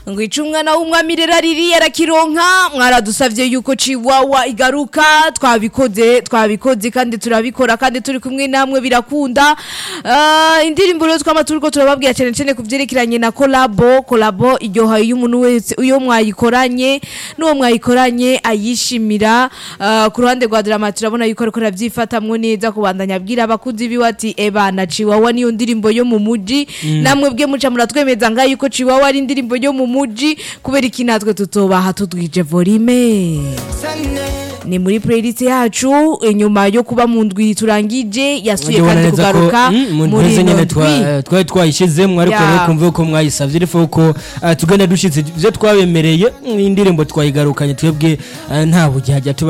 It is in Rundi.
ngo ica umwana w'umwami rero ariri arakironka mwaradusavye yuko chiwawa igaruka twabikoze twabikoze kandi turabikora kandi turi kumwe namwe birakunda Ah, indirimbo rero twama turiko turababwira cyane cyane ku vyerekeranye na kolabo kolabo iryoha iyo umuntu wese iyo mwayikoranye n'uwo mwayikoranye ayishimira Ah, ku ruhande rwa drama turabona yuko ariko arabyifatamwo neza kubandanya abwira abakuzi biwe ati ebana chiwawa niyo ndirimbo yo mu muji namwe bwe muca muratwemeza ngaho yuko chiwawa ari indirimbo yo mu muji kubera iki natwe tutobaha tudwije volume ni muri playlist yacu inyuma yo kuba mu ndwi turangije yasuye Ndabona kandi neza ko, kugaruka mm, mu muri nteze ino nyene twa- ndwi eh, twari twayishizemwo ariko Ya. rero kumva ko mwayisavye ariko ko eh, tugenda dushitse ivyo twabemereye mm, indirimbo twayigarukanye twebwe eh, nta bujyajya tuba